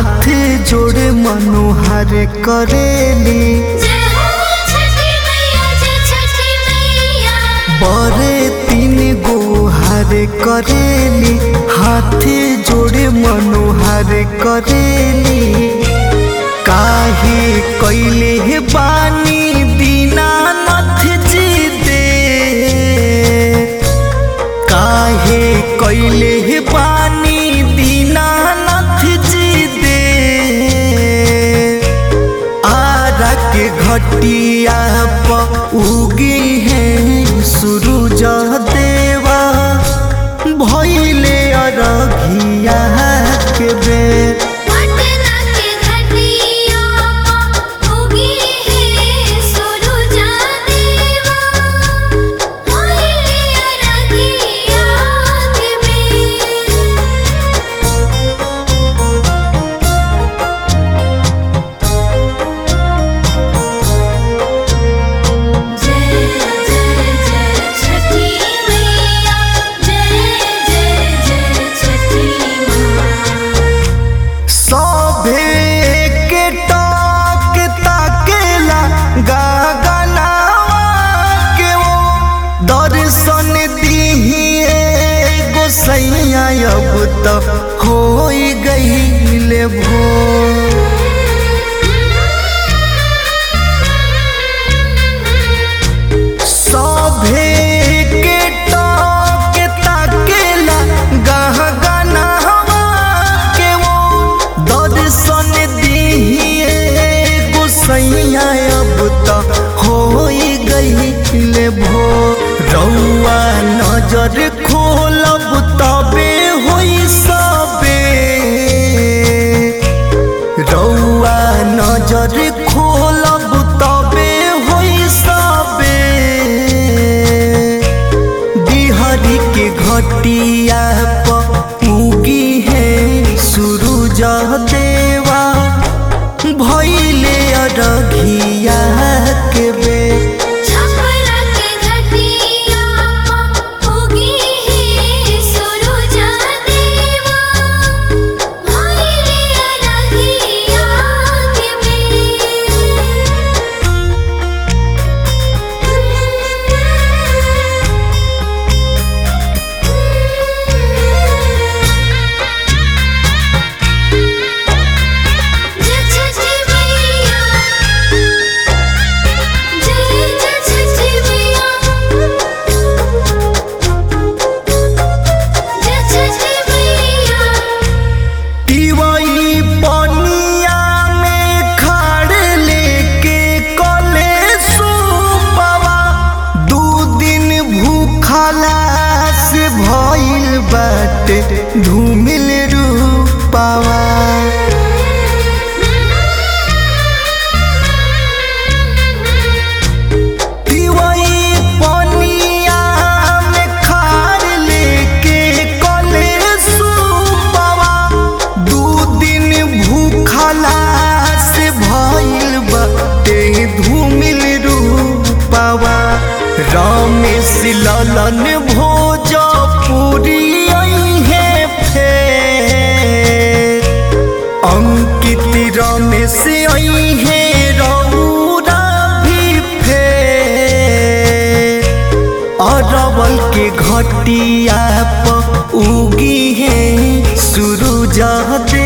हाथ जोड़े मनोहर करेली जय हो छठी मैया जय छठी मैया बड़े तीन गो हर करेली हाथ जोड़े मनोहर करेली काहे कैले बानी दीनानाथ जी दे काहे कैले बानी दीनानाथ जी दे आरा के घटिया प उगी है सूरज देवा भैले अरघिया के बेर पटना के घटिया उगी है सुरुजा देवा होइले अरगिया के बेर जय जय जय छठी मैया जय जय जय छठी माँ सभे के टक ताकेला गगनावा के वो दर्शन दिहिए गोसैया अब त होई गईले भोर सभे के टक ताकेला गहगनावा के वो दर्शन दिहिए गोसैया अब त होई गईले भो रउआ नजर खोलब तबे होई सबे रउआ नजर खोलब तबे होई सबे बिहारी के घटिया प उगी है सूरज देवा भैले अरघिया के बेर छपरा के घटिया उगी है सुरुजा देवा होइले अरगिया के बेर जय छठी मैया जय जय छठी मैया जय छठी मैया तिवई पनिया में खाड़ लेके कले सुपवा दू दिन भूखला से भइल बाटे धूमिल रूपावा तिवई पनिया में खाड़ लेके कले सुपवा दू दिन भूखला से भइल बाटे धूमिल रूपावा रमेश ललन भोजपुरी है फेर अंकित रमेश है रौरा भी फेर अरवल के घटिया प उगी है सूरज दे